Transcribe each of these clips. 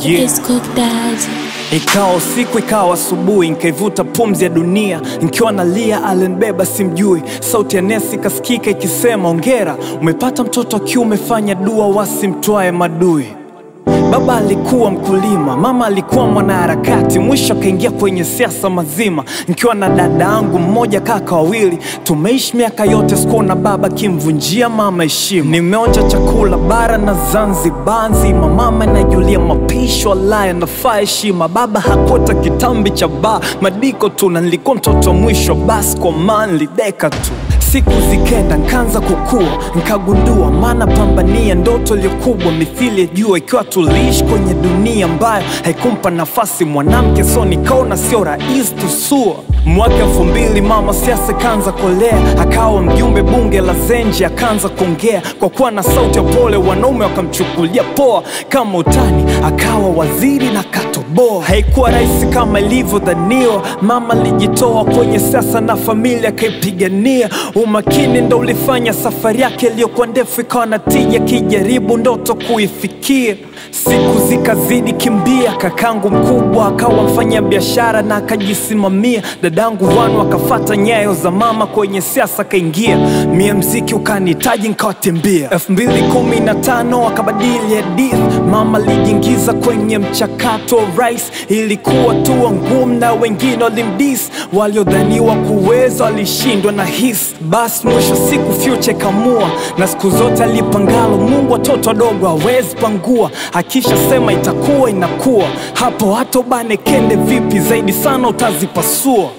Yeah. It's cooked daddy. Ikawa usiku ikawa asubuhi, nkaivuta pumzi ya dunia, nkiwa nalia alinibeba simjui. Sauti ya nesi ikasikika ikisema, ongera umepata mtoto wa kiume, fanya dua wasimtwae madui. Baba alikuwa mkulima, mama alikuwa mwanaharakati, mwisho akaingia kwenye siasa mazima. Nikiwa na dada yangu mmoja, kaka wawili, tumeishi miaka yote, sikuona baba kimvunjia mama heshima. Nimeonja chakula bara na Zanzibar nzima, mama najulia mapisho alaya nafaa heshima. Baba hakota kitambi cha baa madiko tu, na nilikuwa mtoto wa mwisho, basi kwa manli deka tu Siku zikenda nkaanza kukua, nkagundua maana pambania ndoto iliyokubwa mithili ya jua, ikiwa tuliishi kwenye dunia ambayo haikumpa nafasi mwanamke, so nikaona sio rahisi tusua. Mwaka elfu mbili mama siasa kaanza kolea, akawa mjumbe bunge la Zenji, akaanza kuongea kwa kuwa na sauti ya pole, wanaume wakamchukulia poa kama utani, akawa waziri na katoboa. Haikuwa rahisi kama ilivyodhaniwa, mama alijitoa kwenye siasa na familia akaipigania. Umakini ndo ulifanya safari yake iliyokuwa ndefu ikawa na tija, kijaribu ndoto kuifikia. Siku zikazidi kimbia, kakangu mkubwa akawa mfanya biashara na akajisimamia. Dadangu wanu akafata nyayo za mama kwenye siasa akaingia, mie mziki ukanihitaji nkawatembea. elfu mbili kumi na tano akabadili hadithi, mama alijiingiza kwenye mchakato wa rais. Ilikuwa tu ngumu na wengine walimdis, waliodhaniwa kuweza walishindwa na hisi. Basi mwisho siku future ikamua, na siku zote alipangalo Mungu watoto wadogo hawezi pangua, akisha sema itakuwa inakuwa. Hapo hata ubane kende vipi zaidi sana utazipasua.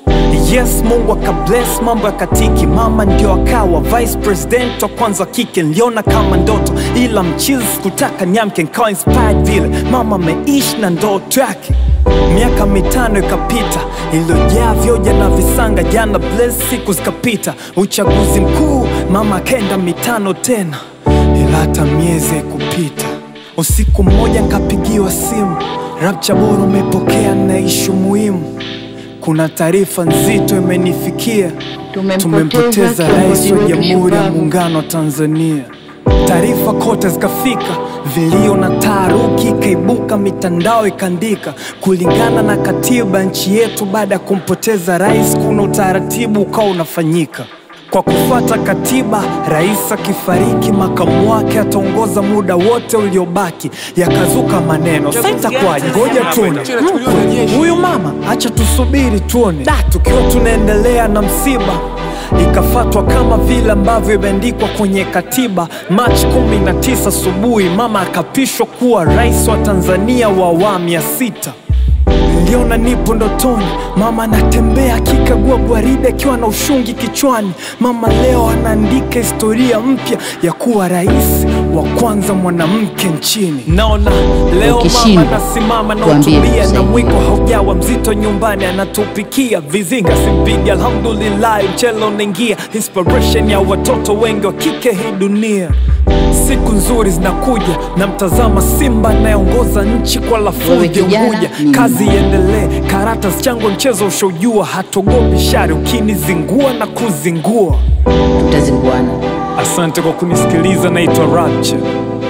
Yes, Mungu akabless mambo ya katiki, mama ndio akawa vice president wa kwanza wa kike. Niliona kama ndoto, ila mchizi sikutaka niamke, nikawa inspired vile mama ameishi na ndoto yake. Miaka mitano ikapita iliyojaa vyoja na visanga, jana bless, siku zikapita, uchaguzi mkuu, mama akaenda mitano tena, ila hata miezi haikupita. Usiku mmoja nkapigiwa simu, Rapcha bora umepokea na ishu muhimu kuna taarifa nzito imenifikia, tumempoteza rais wa Jamhuri ya Muungano wa Tanzania. Taarifa kote zikafika, vilio na taharuki ikaibuka, mitandao ikaandika, kulingana na katiba nchi yetu, baada ya kumpoteza rais, kuna utaratibu ukawa unafanyika kwa kufuata katiba, rais akifariki, makamu wake ataongoza muda wote uliobaki. Yakazuka maneno, sasa itakuwaje? Ngoja tuone huyu mama, acha tusubiri tuone. Da, tukiwa tunaendelea na msiba ikafatwa kama vile ambavyo imeandikwa kwenye katiba. Machi 19 asubuhi, mama akapishwa kuwa rais wa Tanzania wa awamu ya sita. Niliona nipo ndotoni, mama anatembea akikagua gwaride akiwa na ushungi kichwani. Mama leo anaandika historia mpya ya kuwa rais wa kwanza mwanamke nchini. Naona leo mama Ukishindwa, anasimama na tuambie utubia na tusaidie. mwiko haujawa mzito nyumbani, anatupikia vizinga simpidi. Alhamdulillah, mchele unaingia, inspiration ya watoto wengi wa kike hii dunia. Siku nzuri zinakuja, namtazama Simba anayeongoza nchi kwa Wewe lafudhi kijana, Unguja. ni Kazi iendelee, karata chango mchezo ushaujua, hatogopi shari ukinizingua na kuzingua. tutazinguana. Asante kwa kunisikiliza, naitwa Rapture,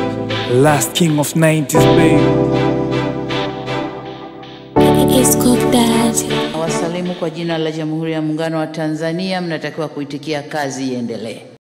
last king of 90s babe. It's cooked daddy. Nawasalimu kwa jina la Jamhuri ya Muungano wa Tanzania, mnatakiwa kuitikia kazi iendelee.